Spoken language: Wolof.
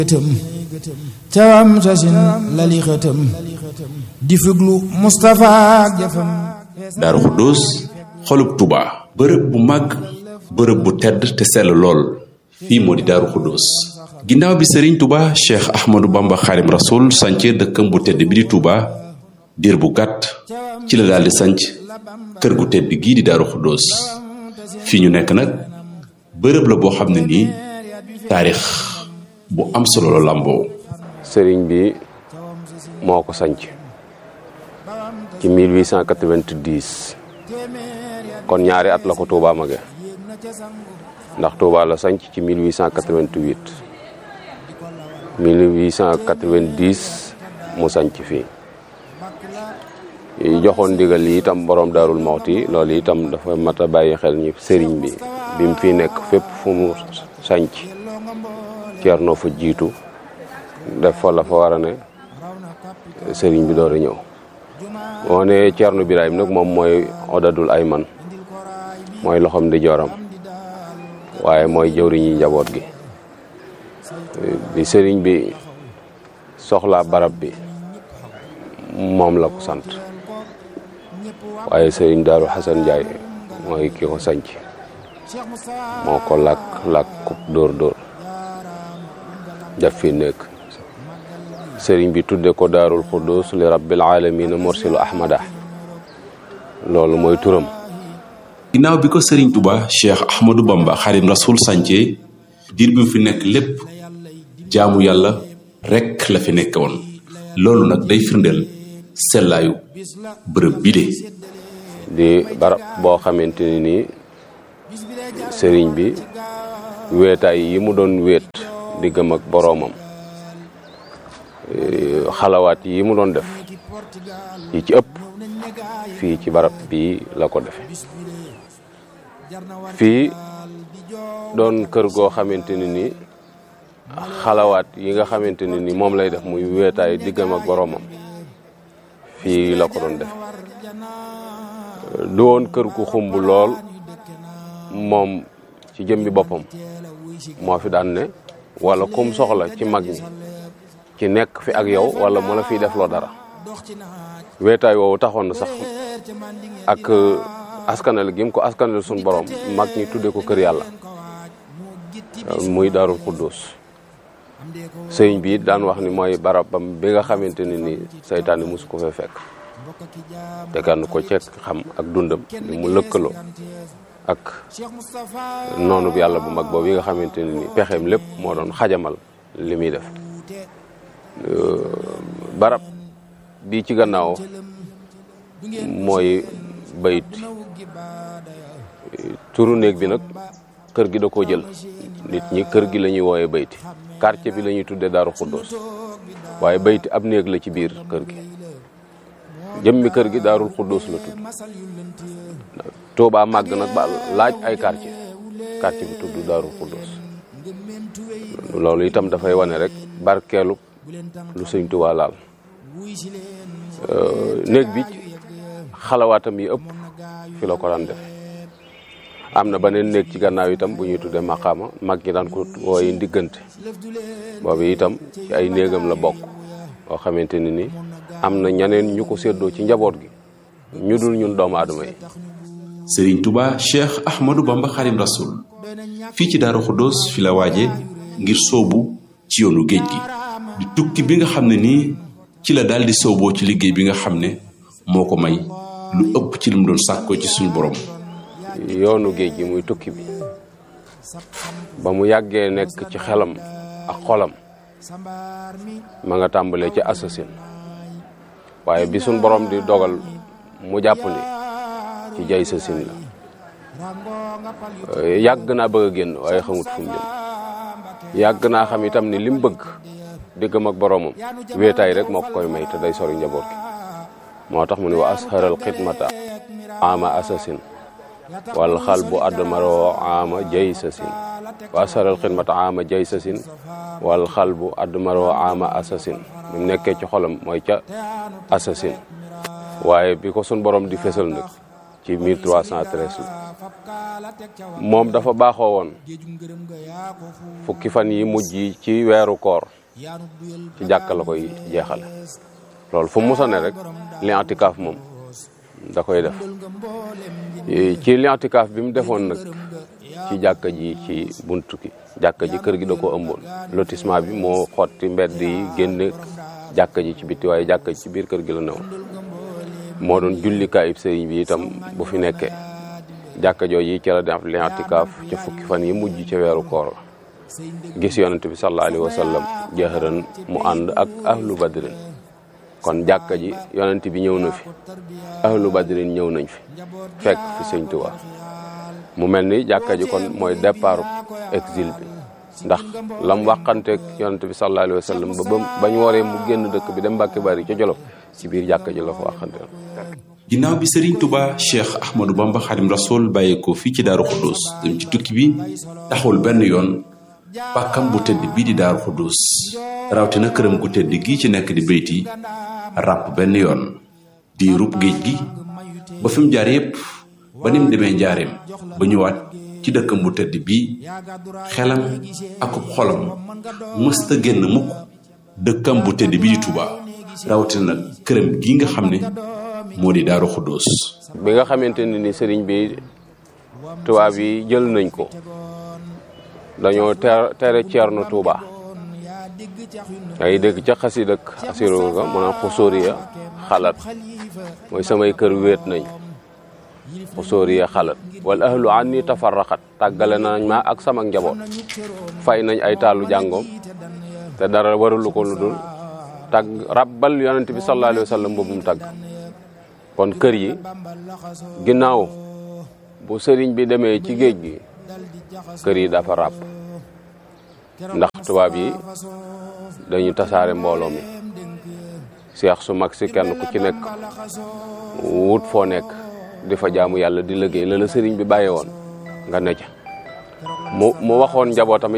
gëtëm cawam sasin lali xëtëm di fuglu Moustapha ak jëfam daaru xuddoos xolub Touba. bërëb bu mag bërëb bu tedd te sell lool fii moo di daaru xuddoos ginnaaw bi sëriñ Touba Cheikh Ahmadou Bamba Xaadim Rasoul sance dëkkam bu tedd bi di Touba diir bu gàtt ci la daal di sanc kër gu tedd gii di daaru xuddoos fii ñu nekk nag bërëb la boo xam ne nii taarix bu am solo la làmboo sëriñ bi moo ko sanc ci 1890 kon ñaari at la ko Touba mage ndax Touba la sanc ci 1888 1890 mu sanc fii joxoon ndigal yi itam borom daarul moxti loolu itam dafa mat a bàyyi xel ñi sëriñ bi bi mu fi nekk fépp fu mu sanc ceerno fa jiitu def fa la fa war a ne sëriñ bi door a ñëw moo ne ceerno Birahim nag moom mooy odadul ay man mooy loxom di joram waaye mooy jëwriñi njaboot gi bi sëriñ bi soxlaa barab bi moom la ko sant waaye sëriñ Daaru Xasan Njaay mooy ki ko sanc moo ko làkk làkkub dóor dóor daf fi nekk sëriñ bi tudde ko daarul xuddus li rabbil alamina morsilu ahmada loolu mooy turam ginnaaw bi ko sëriñ Touba Cheikh Ahmadou Bamba Xaadim Rasoul sance diir bi mu fi nekk lépp jaamu yàlla rekk la fi nekk woon loolu nag day firndeel sellaayu bërëb bi de di barab boo xamante ni nii sëriñ bi weetaay yi mu doon weet diggam ak boroomam xalawaat yi mu doon def yi ci ëpp fii ci barab bii la ko defe fii doon kër goo xamante ni ni xalawaat yi nga xamante ni ni moom lay def muy weetaay diggam ak boroomam fii la ko doon def du woon kër gu xumb lool moom ci jëmmi boppam moo fi daan ne wala kum soxla ci mag ñi ci nekk fi ak yow wala mu la fiy def loo dara weetaay woowu taxoon na sax ak askanal gi mu ko askanal suñu borom mag ñi tudde ko kër yàlla muy daarul xuddus sëñ bi daan wax ni mooy barabam bi nga xamante ne ni saytaane mosu ko fee fekk te kan ko cekk xam ak dundam ni mu lëkkaloo ak noonu bi yàlla bu mag boobu yi nga xamante ne ni pexeem lépp moo doon xajamal li muy def barab bii ci gannaaw mooy bayit turu néeg bi nag kër gi da koo jël nit ñi kër gi la ñuy wooyee bayti quartier bi la ñuy tuddee daaru xuddoos waaye bayti ab néeg la ci biir kër gi jëmmi kër gi daarul xuddoos la tudd Tuubaa màgg nag ba laaj ay quartier quartier bi tudd daarul xuddoos loolu itam dafay wane rek barkeelu lu sëñ Tuubaa laal néeg bi xalawaatam yi ëpp fi la ko daan def am na beneen néeg ci gannaaw itam bu ñuy tuddee maqaama mag ñi daan ko wooye ndiggante boobu itam ci ay néegam la bokk boo xamante ni ni am na ñeneen ñu ko séddoo ci njaboot gi ñu dul ñun doomu aadama yi sëriñ Touba Cheikh Ahmadou Bamba Xaadim Rasoul fii ci Daaru Xuddoos fi la waaje ngir soobu ci yoonu géej gi di tukki bi nga xam ne nii ci la daal di sooboo ci liggéey bi nga xam ne moo ko may lu ëpp ci li mu doon sàkkoo ci suñu borom yoonu géej gi muy tukki bi ba mu yàggee nekk ci xelam ak xolam ma nga tàmbalee ci assasine waaye bi suñ borom di dogal mu jàpp ni ci jay sasin la yàgg naa bëgg a génn waaye xamut fu mu jëm yàgg naa xam itam ni lim bëgg diggam ak boroomam wéetaay rek moo ko koy may te day sori njaboot gi moo tax mu ne wa asharal xidmata ama assasine wal xal bu admaroo ama jay sasin wa asharal xidmata ama jay sasin wal xal bu admaroo ama assasine bi mu nekkee ci xolam mooy ca assasine waaye bi ko sun borom di fesal nag ci 1313 la moom dafa baaxoo woon fukki fan yi mujj yi ci weeru koor ci jàkka la koy jeexale loolu fu mu musa ne rek li antikaaf moom da koy def ci li antikaaf bi mu defoon nag ci jàkka ji ci buntu ki jàkka ji kër gi da ko ëmboon lotissement bi moo xotti mbedd yi génne jàkka ji ci bitti waaye jàkka ji ci biir kër gi la newoon moo doon jullikaayub sëriñ bi itam bu fi nekkee jàkka jooju ci la def li antikaaf ca fukki fan yi mujj ca weeru koor la gis yonent bi sallallahu alayhi wa sallam jëhëran mu ànd ak ahlu badrin kon jàkka ji yonent bi ñëw na fi ahlu badrin ñëw nañ fi fekk fi sëñ Tuubaa mu mel ni jàkka ji kon mooy départ exil bi ndax lam waxanteeg yonent bi sallallahu alayhi wa sallam ba ba bañ waree mu génn dëkk bi dem Mbàkke Bari ca Jolof ci biir jàkka ji la ko waxanteel ginnaaw bi Serigne Touba Cheikh Ahmadou Bamba Xadim Rasoul bàyyeekoo fii ci Daaru Xuddus dem ci tukki bi taxul benn yoon pàkkam bu tëdd bii di Daaru Xuddus rawatina këram gu tëdd gii ci nekk di béyti ràpp benn yoon di rub géej gi ba fi mu jaar yépp ba ni mu demee njaareem ba ñëwaat ci dëkkam bu tëdd bii xelam akub xolam mësta génn mukk dëkkam bu tëdd bii di Touba rawatina nag këram gi nga xam ne moo di Daaru Xuddus bi nga xamante ne ni sëriñ bi tubaab yi jël nañ ko dañoo ter tere ceerno Touba ay dégg ca xasi dëkk asiru ga mu naan xusóoriya xalat mooy samay kër wéet nañ xusóoriya xalat wala ahlu an ni tafarraxat tàggale nañ ma ak sama njaboot fay nañ ay taalu jàngoom te dara waralu ko lu dul tàgg rabbal yonent bi sallallahu alayhi wa sallam boobu mu tàgg kon kër yi ginnaaw bu sëriñ bi demee ci géej gi kër yi dafa ràpp ndax tubaab yi dañu tasaare mbooloo mi seex su mag si kenn ku ci nekk wut foo nekk di fa jaamu yàlla di liggéey la la sëriñ bi bàyyee woon nga ne ca mu mu waxoon njabootam